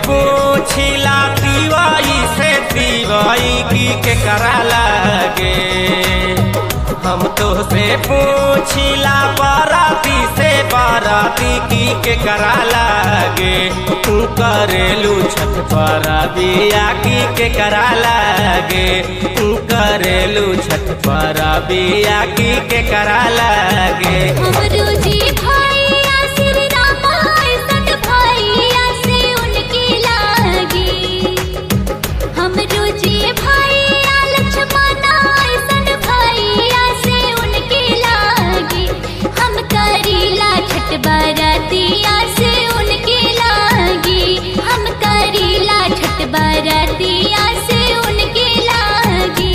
पूछिला तिवाई से तिवाई की के करा लागे हम तो से पूछिला बाराती से बाराती की के करा लागे तू करेलू छठ पर बिया की के करा लागे तू करेलू छठ पर बिया की के करा लागे हमरो जी भैया श्री रामा ऐसन भैया से उनकी लागी हमरो जी भैया लक्ष्मणा ऐसन भैया से उनकी लागी हम करीला छठ बरतिया से उनकी लागी हम करीला छठ बरतिया से उनकी लागी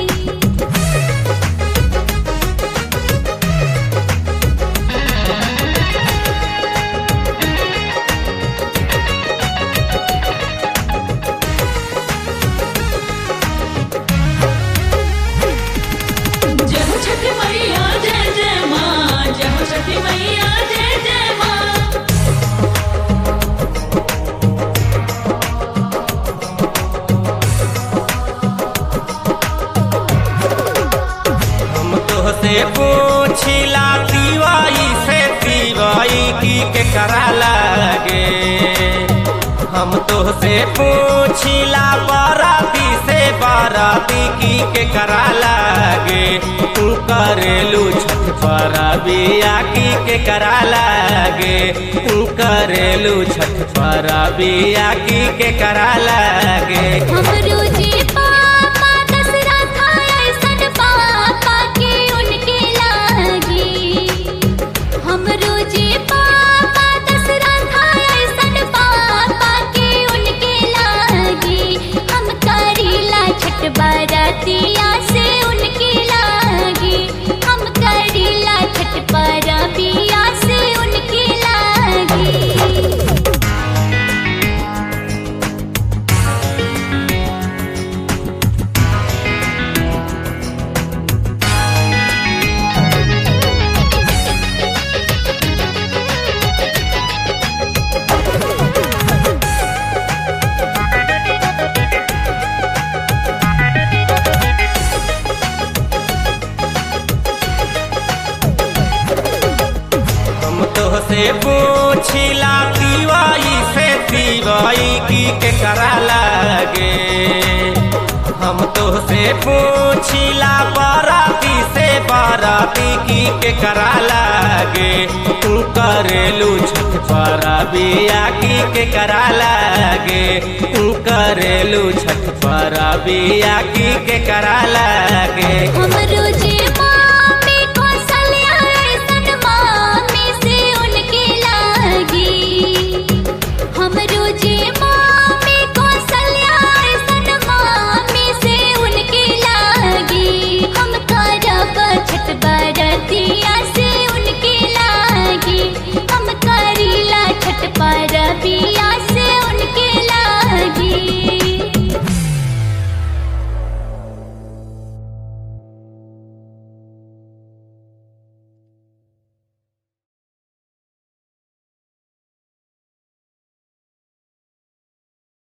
जय हो छठी मैया जय जय माँ जय हो छठी मैया जय जय माँ हम तो से पूछिला तिवाई से तिवाई की के करा लागे हम तो से पूछिला बाराती से बाराती की के करा लागे तू करेलू छठ पर बिया की के करा लागे तू करेलू छठ पर बिया की के करा लागे हमरो जी पापा दशरथ ऐसन पापा के उनके लागी हमरो जी पापा दशरथ ऐसन पापा के उनके लागी हम करीला छठ बरतिया से उनके लागी हम करीला छठ बरतिया से उनके लागी हम तो से पूछिला तिवाई से तिवाई की के करा लागे हम तो से पूछिला बाराती से बाराती की के करा लागे तू करेलू छठ पर बिया की के करा लागे तू करेलू छठ पर बिया की के करा लागे हमरो